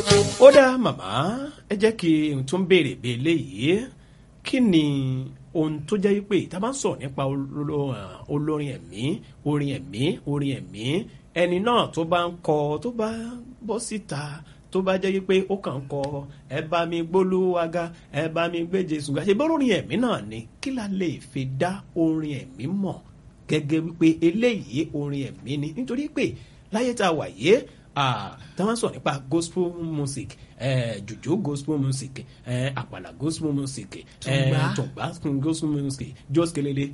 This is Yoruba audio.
ó dá màmá ẹ jẹ́ kí n tún béèrè bí eléyìí kí ni ohun tó jẹ́ wípé tá a bá ń sọ̀rọ̀ nípa olo- olórin ẹ̀mí orin ẹ̀mí orin ẹ̀mí ẹni náà tó bá ń kọ tó bá bọ́ síta tó bá jẹ́ wípé ó kàn ń kọ ẹ bá mi gbólúwaga ẹ bá mi gbé Jésù ga ṣe bọ́ orin ẹ̀mí náà ni kí la lè fi dá orin ẹ̀mí mọ̀ gẹ́gẹ́ wípé eléyìí orin ẹ̀mí ni nítorí pé láyé tá a wà yé táwọn sọ nípa gospel music eh, jùjú gospel music eh, àpàlà gospel music eh, Tùngbá. tùngbá gospel music jọ́skelele